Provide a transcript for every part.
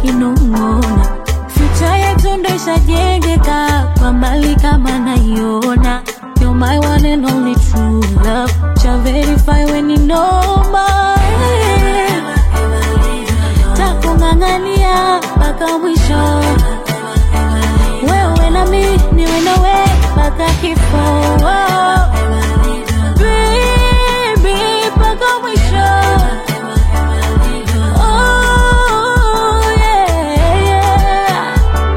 kinong'ona Future yetu ndo ishajengeka kwa mbali kama naiona You're my one and only true love Cha verify when you know my Takung'ang'ania mpaka mwisho Wewe na mi niwe nawe mpaka kifo Baby mpaka mwisho Oh yeah, yeah.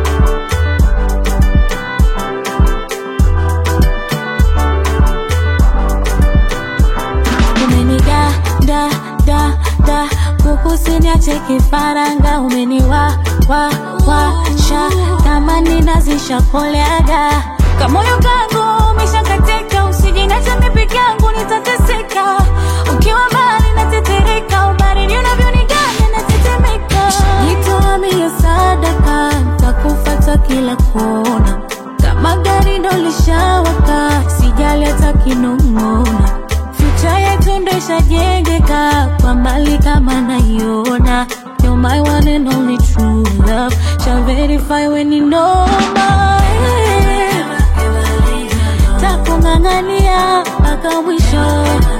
umeniga da da da kukusiniache kifaranga umeniwa wa washa kama ninazisha koleaga kamoyo kangu umeshakatika usijinacha mi peke yangu nitateseka ukiwa mbali natetereka ubaridi unavyoniganya natetemeka jitoa mia sadaka takufata kila kona kama gari ndo lishawaka sijali hata kinong'ona Future yetu ndo ishajengeka kwa mbali kama naiona You're my one and only true love Shall verify when you know my Takung'ang'ania mpaka mwisho